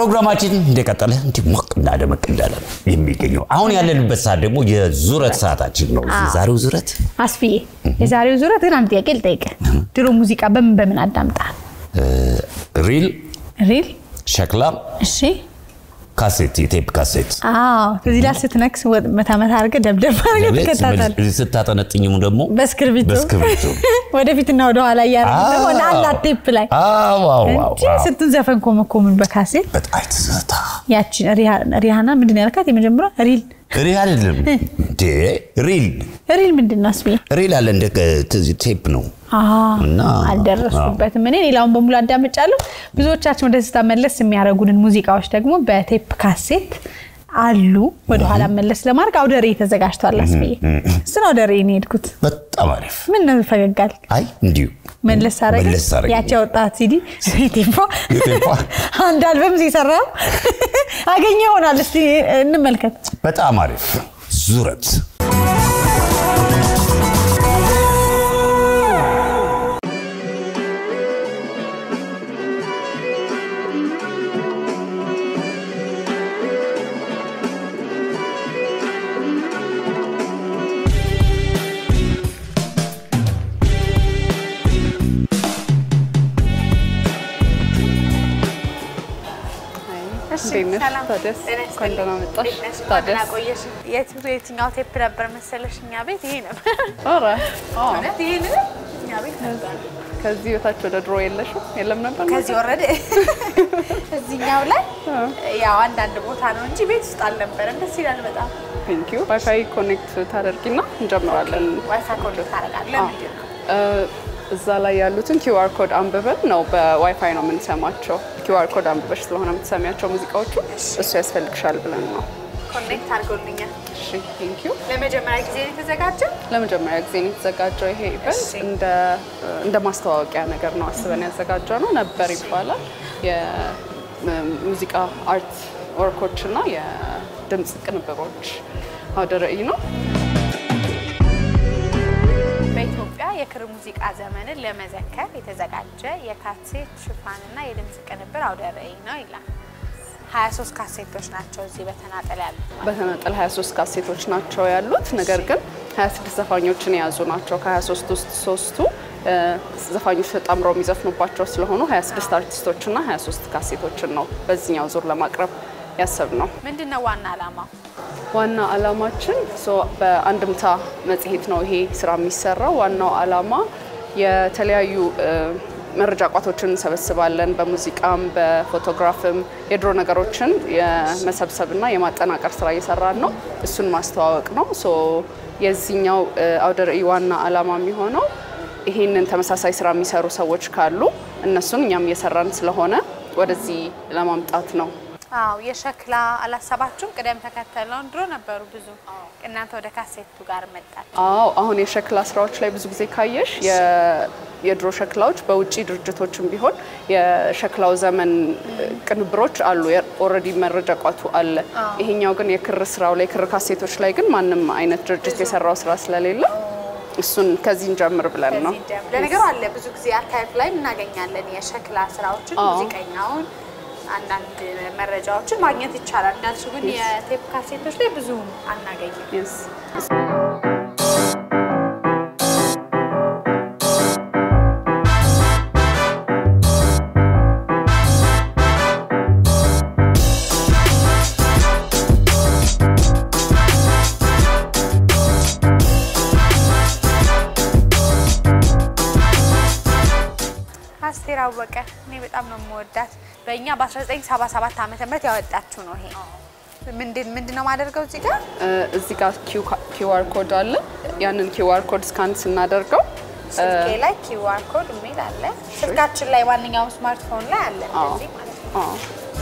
ፕሮግራማችን እንደቀጠለ እንዲህ ሞቅ እና ደመቅ እንዳለ ነው የሚገኘው። አሁን ያለንበት ሰዓት ደግሞ የዙረት ሰዓታችን ነው። የዛሬው ዙረት አስፍዬ የዛሬው ዙረት ግን አንድ ጥያቄ ልጠይቅህ። ድሮ ሙዚቃ በምን በምን አዳምጣል? ሪል፣ ሪል፣ ሸክላ፣ እሺ፣ ካሴት፣ የቴፕ ካሴት አዎ። እዚህ ላይ ስትነክስ ወጥ መታ መታ አድርገህ ደብደብ አድርገህ ትከታተል። ስታጠነጥኝም ደግሞ በእስክርቢቶ በእስክርቢቶ ወደፊትና ወደኋላ እያደረግህ ደግሞ አዎ። አላት ቴፕ ላይ አዎ፣ አዎ፣ አዎ፣ እንጂ አዎ። ስንቱን ዘፈን ኮመኮምን በካሴት በጣም ትዝታ ያቺን ሪሃ- ሪሃና ምንድን ነው ያልካት? የመጀመሪያ ሪል ሪል አይደለም እንዴ? ሪል ሪል ምንድን ነው አስብዬ? ሪል አለ እንደ ተ- ቴፕ ነው እና አልደረስኩበትም። እኔ ሌላውን በሙሉ አዳምጫለሁ። ብዙዎቻችን ወደ ስታ መለስ የሚያደርጉንን ሙዚቃዎች ደግሞ በቴፕ ካሴት አሉ። ወደኋላ መለስ ለማድረግ አውደ ርዕይ ተዘጋጅቷል። አስብዬ እሱን አውደ ርዕይ ነው የሄድኩት። በጣም አሪፍ። ምን ነው ፈገጋል? አይ እንዲሁ መለስ አረገ መለስ አረገ። ያቺ ያወጣት ሲዲ ቴፓ የቴፓ አንድ አልበም ሲሰራ አገኘ ይሆናል። እስቲ እንመልከት። በጣም አሪፍ ዙረት እንዴት ነሽ? ታዲያስ? እንኳን ደህና መጣሽ። ታዲያስ? የትኛው ቴፕ ነበር መሰለሽ? እኛ ቤት ይሄ ነበር። ኧረ አዎ። እውነት ይሄ እኛ ቤት ነበር። ከዚህ በታች ወደ ድሮ የለሽም? የለም ነበር? ከዚህ ወረደ እዚህኛው ላይ ያው አንዳንድ ቦታ ነው እንጂ ቤት ውስጥ አልነበረም። ደስ ይላል በጣም። ቴንክ ዩ። ዋይፋይ ኮኔክት ታደርጊና እንጀምራለን። ዋይፋይ ኮኔክት ታደርጋለህ? አዎ። ምንድን ነው? እ፣ እዛ ላይ ያሉትን ኪውአር ኮድ አንብበን ነው በዋይፋይ ነው የምንሰማቸው። ኪውአር ኮድ አንብበሽ ስለሆነ የምትሰሚያቸው ሙዚቃዎቹ እሱ ያስፈልግሻል ብለን ነው። ኮኔክት አድርጎልኛል። እሺ ቴንክ ዩ። ለመጀመሪያ ጊዜ ነው የተዘጋጀው። ለመጀመሪያ ጊዜ ነው የተዘጋጀው ይሄ ኢቨንት። እሺ። እንደ እንደ ማስተዋወቂያ ነገር ነው አስበን ያዘጋጀው ነው። ነበር ይባላል የሙዚቃ አርት ወርኮች እና የድምፅ ቅንብሮች አውደ ርዕይ ነው። በኢትዮጵያ የክር ሙዚቃ ዘመንን ለመዘከር የተዘጋጀ የካሴት ሽፋንና የድምፅ ቅንብር አውደ ርዕይ ነው ይላል። 23 ካሴቶች ናቸው እዚህ በተናጠል ያሉ። በተናጠል 23 ካሴቶች ናቸው ያሉት። ነገር ግን 26 ዘፋኞችን የያዙ ናቸው። ከ23 ውስጥ ሶስቱ እ፣ ዘፋኞች ተጣምረው የሚዘፍኑባቸው ስለሆኑ 26 አርቲስቶችና 23 ካሴቶችን ነው በዚህኛው ዙር ለማቅረብ ያሰብ ነው። ምንድን ነው ዋና ዓላማው? ዋና ዓላማችን ሶ በአንድምታ መጽሔት ነው ይሄ ስራ የሚሰራው። ዋናው ዓላማ የተለያዩ እ፣ መረጃ ቋቶችን እንሰበስባለን። በሙዚቃም በፎቶግራፍም የድሮ ነገሮችን የመሰብሰብና የማጠናቀር ስራ እየሰራን ነው። እሱን ማስተዋወቅ ነው። ሶ የዚህኛው እ፣ አውደ ርዕይ ዋና ዓላማ የሚሆነው ይሄንን ተመሳሳይ ስራ የሚሰሩ ሰዎች ካሉ እነሱን እኛም እየሰራን ስለሆነ ወደዚህ ለማምጣት ነው። አዎ የሸክላ አላሰባችሁም? ቅደም ተከተለውን ድሮ ነበሩ ብዙ፣ እናንተ ወደ ካሴቱ ጋር መጣችሁ። አዎ አሁን የሸክላ ስራዎች ላይ ብዙ ጊዜ ካየሽ የ- የድሮ ሸክላዎች በውጭ ድርጅቶችም ቢሆን የሸክላው ዘመን ቅንብሮች አሉ። ኦልሬዲ መረጃ ቋቱ አለ። ይሄኛው ግን የክር ስራው ላይ ክር ካሴቶች ላይ ግን ማንም አይነት ድርጅት የሰራው ስራ ስለሌለ እሱን ከዚህ እንጀምር ብለን ነው። ለነገሩ አለ ብዙ ጊዜ አርካይቭ ላይ እናገኛለን የሸክላ ስራዎችን፣ አዎ። ሙዚቀኛውን፣ አንዳንድ መረጃዎችን ማግኘት ይቻላል። እንዳልሽው ግን የቴፕ ካሴቶች ላይ ብዙ አናገኝም። Yes. አስቴር አወቀ እኔ በጣም ነው የምወዳት። በእኛ በ1977 ዓመተ ምህረት ያወጣችው ነው ይሄ። ምንድን ምንድን ነው ማደርገው እዚህ ጋር እ፣ እዚህ ጋር ኪውአር ኮድ አለ። ያንን ኪውአር ኮድ ስካን ስናደርገው ስልኬ ላይ ኪውአር ኮድ የሚል አለ። ስልካችን ላይ ማንኛውም ስማርትፎን ላይ አለ እንደዚህ ማለት ነው። አዎ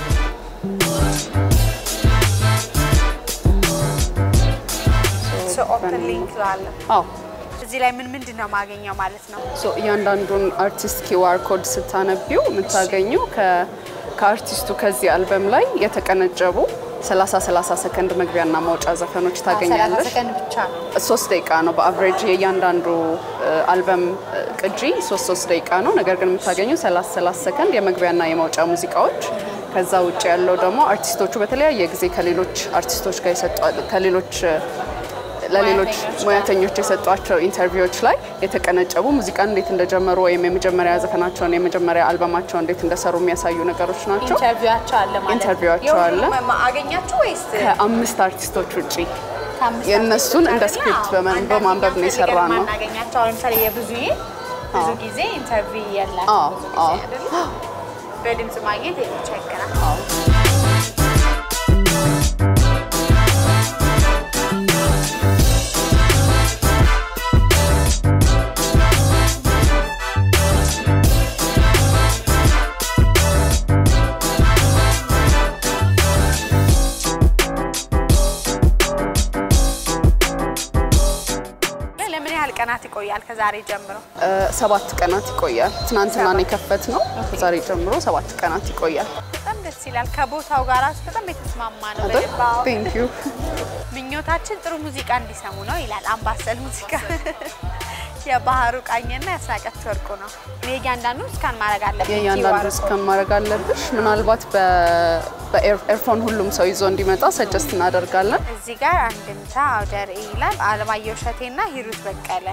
ሶ ኦፕን ሊንክ አለ። አዎ እዚህ ላይ ምን ምንድን ነው ማገኘው ማለት ነው? ሶ እያንዳንዱን አርቲስት ኪዋር ኮድ ስታነቢው የምታገኙ ከ- ከአርቲስቱ ከዚህ አልበም ላይ የተቀነጨቡ 30 30 ሰከንድ መግቢያና ማውጫ ዘፈኖች ታገኛለሽ። ሰከንድ ብቻ ነው። ሶስት ደቂቃ ነው በአቨሬጅ የእያንዳንዱ እ፣ አልበም እ፣ ቅጂ ሶስት ሶስት ደቂቃ ነው። ነገር ግን የምታገኙ 30 30 ሰከንድ የመግቢያና የማውጫ ሙዚቃዎች ከዛ ውጭ ያለው ደግሞ አርቲስቶቹ በተለያየ ጊዜ ከሌሎች አርቲስቶች ጋር የሰጧ- ከሌሎች ለሌሎች ሙያተኞች የሰጧቸው ኢንተርቪዎች ላይ የተቀነጨቡ ሙዚቃን እንዴት እንደጀመሩ ወይም የመጀመሪያ ዘፈናቸውን የመጀመሪያ አልበማቸውን እንዴት እንደሰሩ የሚያሳዩ ነገሮች ናቸው። ኢንተርቪዋቸው አለ ማለት ነው። ኢንተርቪዋቸው አለ። የሁሉም ማ- አገኛችሁ ወይስ ከአምስት አርቲስቶች ውጪ ከአምስት የእነሱን እንደ አርቲስቶች ስክሪፕት አዎ። በመ- አንዳንድ በማንበብ ነው እኛ የሰራ ፈልገን ነው። ማናገኛቸው አሁን ለምሳሌ የብዙዬ ብዙ ጊዜ ኢንተርቪው የላቸውም አዎ፣ ብዙ አዎ። ጊዜ አይደለ? በድምጽ ማግኘት ይቸግራል። ለምን ያህል ቀናት ይቆያል ከዛሬ ጀምሮ? እ፣ ሰባት ቀናት ይቆያል። ትናንትና ነው የከፈት ነው። ከዛሬ ጀምሮ ሰባት ቀናት ይቆያል። በጣም ደስ ይላል። ከቦታው ጋር ራሱ በጣም የተስማማ ነው። አይደል? በደንብ አዎ። ቴንክ ዩ። ምኞታችን ጥሩ ሙዚቃ እንዲሰሙ ነው ይላል አምባሰል ሙዚቃ። የባህሩ ቃኝና ያስናቀች ወርቁ ነው። እኔ እያንዳንዱ እስካን ማድረግ አለብኝ። የእያንዳንዱ QR እስከ ማድረግ አለብሽ። ምናልባት በኤርፎን ሁሉም ሰው ይዞ እንዲመጣ ሰጀስት እናደርጋለን። እዚህ ጋር አንድምታ አውደ ርዕይ ይላል። አለማየሁ እሸቴና ሂሩት በቀለ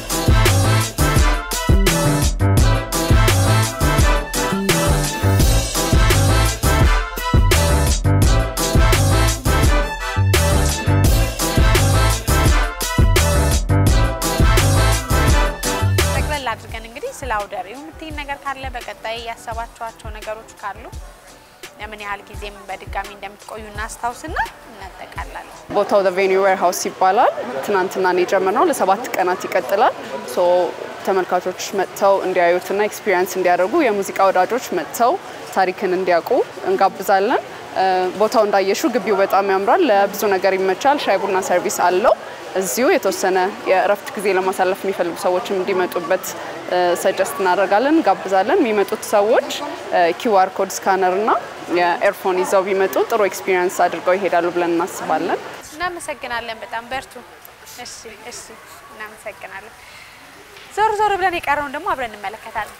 ጠቅለል አድርገን እንግዲህ ስለ አውደ ርዕዩ የምትይን ነገር ካለ በቀጣይ ያሰባችኋቸው ነገሮች ካሉ ለምን ያህል ጊዜም በድጋሚ እንደምትቆዩ እናስታውስና እናጠቃላለን። ቦታው ቬኒው ዌር ሃውስ ይባላል። ትናንትና ነው የጀመርነው። ለሰባት ቀናት ይቀጥላል። ሶ ተመልካቾች መጥተው እንዲያዩትና ኤክስፒሪየንስ እንዲያደርጉ የሙዚቃ ወዳጆች መጥተው ታሪክን እንዲያውቁ እንጋብዛለን። እ፣ ቦታው እንዳየሹ ግቢው በጣም ያምራል። ለብዙ ነገር ይመቻል። ሻይ ቡና ሰርቪስ አለው። እዚሁ የተወሰነ የእረፍት ጊዜ ለማሳለፍ የሚፈልጉ ሰዎችም እንዲመጡበት ሰጀስት እናደርጋለን፣ እንጋብዛለን። የሚመጡት ሰዎች ኪውአር ኮድ ስካነር እና የኤርፎን ይዘው ቢመጡ ጥሩ ኤክስፒሪየንስ አድርገው ይሄዳሉ ብለን እናስባለን። እናመሰግናለን። በጣም በርቱ። እሺ፣ እሺ፣ እናመሰግናለን። ዞር ዞር ብለን የቀረውን ደግሞ አብረን እንመለከታለን።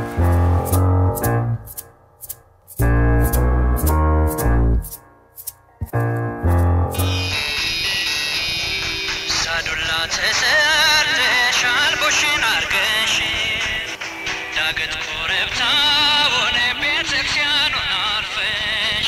ሳዱላ ተሰርተሻል ቦሽን አርገሽ ዳገት ኮረብታውን ቤተክርስቲያኑን አልፈሽ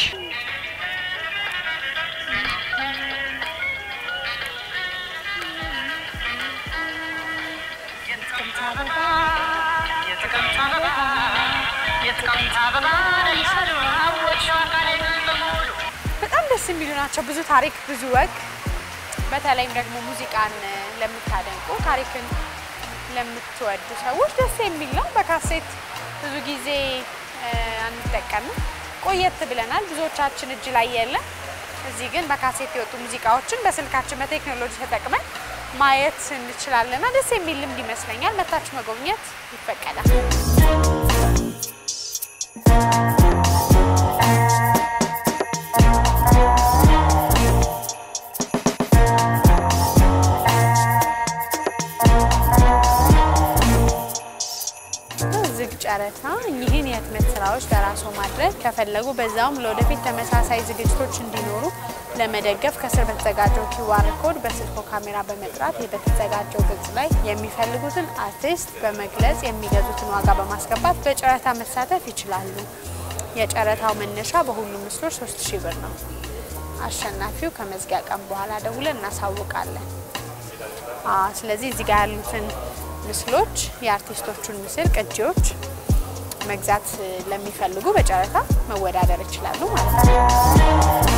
የጥቅምት አበባ የጥቅምት አበባ የጥቅምት አበባ ይሳሉ አወች አካሌ በሙሉ በጣም ደስ የሚሉ ናቸው። ብዙ ታሪክ፣ ብዙ ወግ፣ በተለይም ደግሞ ሙዚቃን ለምታደንቁ ታሪክን ለምትወዱ ሰዎች ደስ የሚል ነው። በካሴት ብዙ ጊዜ እ፣ አንጠቀምም፣ ቆየት ብለናል። ብዙዎቻችን እጅ ላይ የለም። እዚህ ግን በካሴት የወጡ ሙዚቃዎችን በስልካችን በቴክኖሎጂ ተጠቅመን ማየት እንችላለንና ደስ የሚል ልምድ ይመስለኛል። መታችሁ መጎብኘት ይፈቀዳል። ዝግ ጨረታ እኚህን የህትመት ስራዎች ለራስዎ ማድረግ ከፈለጉ በዛውም ለወደፊት ተመሳሳይ ዝግጅቶች እንዲኖሩ ለመደገፍ ከስር በተዘጋጀው ኪዋር ኮድ በስልኮ ካሜራ በመጥራት በተዘጋጀው ገጽ ላይ የሚፈልጉትን አርቲስት በመግለጽ የሚገዙትን ዋጋ በማስገባት በጨረታ መሳተፍ ይችላሉ። የጨረታው መነሻ በሁሉም ምስሎች 3000 ብር ነው። አሸናፊው ከመዝጊያ ቀን በኋላ ደውለን እናሳውቃለን። አዎ፣ ስለዚህ እዚህ ጋር ያሉትን ምስሎች የአርቲስቶቹን ምስል ቅጂዎች መግዛት ለሚፈልጉ በጨረታ መወዳደር ይችላሉ ማለት ነው።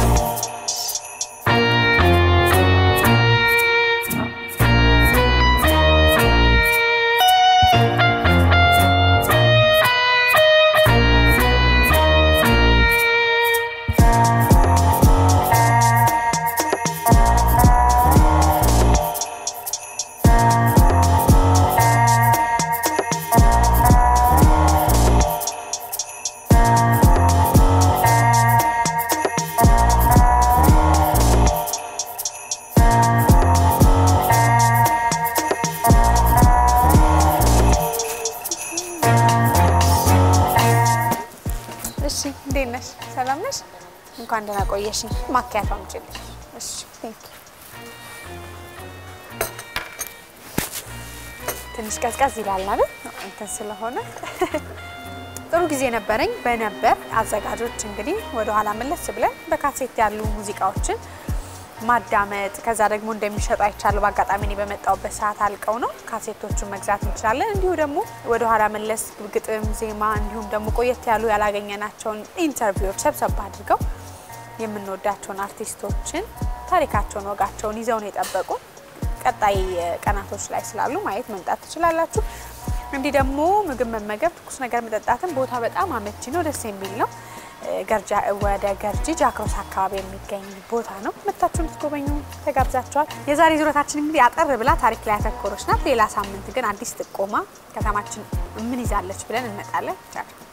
እሺ እንዴት ነሽ? ሰላም ነሽ? እንኳን ደህና ቆየሽኝ። ማኪያቶ አምጪልኝ። እሺ ቴንክ ዩ። ትንሽ ቀዝቀዝ ይላል አይደል? እንትን ስለሆነ ጥሩ ጊዜ ነበረኝ። በነበር አዘጋጆች እንግዲህ ወደ ኋላ መለስ ብለን በካሴት ያሉ ሙዚቃዎችን ማዳመጥ ከዛ ደግሞ እንደሚሸጡ አይቻለሁ። በአጋጣሚ እኔ በመጣሁበት ሰዓት አልቀው ነው። ካሴቶቹን መግዛት እንችላለን። እንዲሁ ደግሞ ወደ ኋላ መለስ ግጥም፣ ዜማ እንዲሁም ደግሞ ቆየት ያሉ ያላገኘናቸውን ኢንተርቪዎች ሰብሰብ አድርገው የምንወዳቸውን አርቲስቶችን ታሪካቸውን፣ ወጋቸውን ይዘው ነው የጠበቁ ቀጣይ ቀናቶች ላይ ስላሉ ማየት መምጣት ትችላላችሁ። እንዲህ ደግሞ ምግብ መመገብ፣ ትኩስ ነገር መጠጣትን ቦታ በጣም አመቺ ነው፣ ደስ የሚል ነው። ገርጃ ወደ ገርጂ ጃክሮስ አካባቢ የሚገኝ ቦታ ነው። መታችሁ እንድትጎበኙ ተጋብዛችኋል። የዛሬ ዙረታችን እንግዲህ አጠር ብላ ታሪክ ላይ ያተኮረች ናት። ሌላ ሳምንት ግን አዲስ ጥቆማ ከተማችን ምን ይዛለች ብለን እንመጣለን። ቻው